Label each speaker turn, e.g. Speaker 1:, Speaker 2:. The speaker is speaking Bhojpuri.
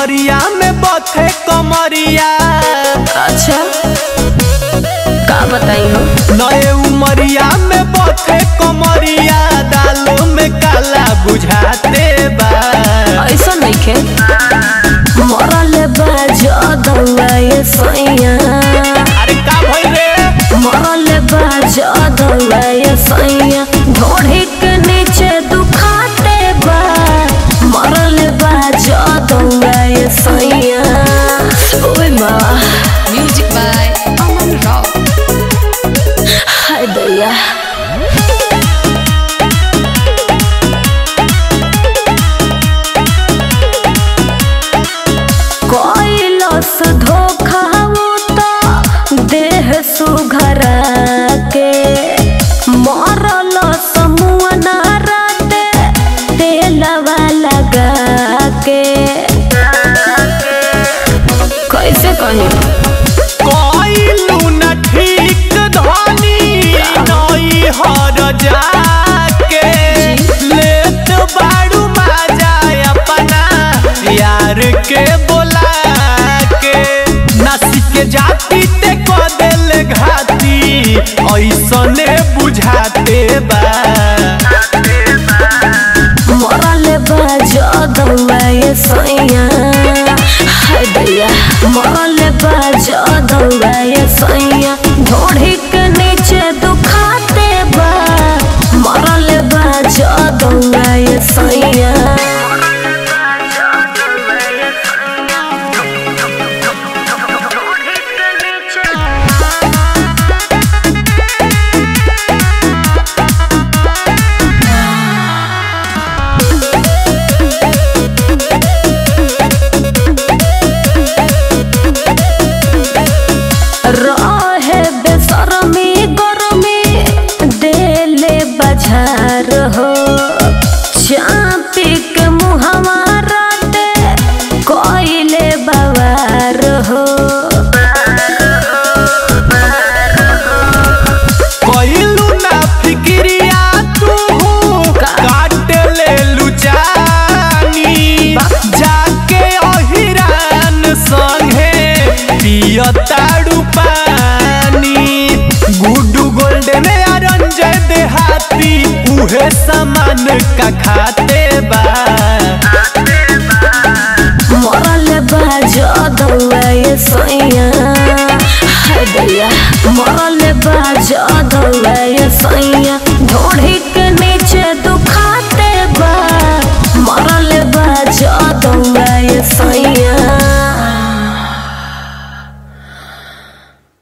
Speaker 1: उमरिया में बथे कमरिया
Speaker 2: अच्छा का बताई हो
Speaker 1: नए उमरिया में बथे कमरिया दालों में काला बुझाते बा
Speaker 2: ऐसा नहीं खे मरल बाजा दौआ ये सैया
Speaker 1: अरे का भइल रे
Speaker 2: मरल बाजा दौआ ये सैया ढोढ़ी के नीचे दुखाते बा मरल बाजा दौआ ये सैया ओए माँ
Speaker 3: Music by Aman Rock.
Speaker 2: हाय दैया कैलस धोखा वो तो देह सुघरा के मरल समूह नाराते तेलवा लगा के कैसे कही
Speaker 1: कइलू न ठीक धनी नई हर जाके लेत बाड़ू माजा अपना यार के बोला के नासी के जाति ते क देले घाती ऐसने बुझाते बा
Speaker 2: मरल बाजा दौआ ये सैया हाय दैया मरल बाजा दौआ ये सैया ढोढ़ी के नीचे दुखाते बा मरल बाजा दौआ ये सैया रहे बेसरमी गरमी देले बजार हो चापी के मुहवा राते कोइले बवार हो
Speaker 1: कइलू ना फिक्रिया तू काट ले लुचानी जाके अहिरान संगे पियताड़ू पानी गुड्डू गोल्डन रंजय देहाती उहे सामान का खाते बा
Speaker 2: मरल बाजा दौआ ये सैया हाय दैया मरल बाजा दौआ ये सैया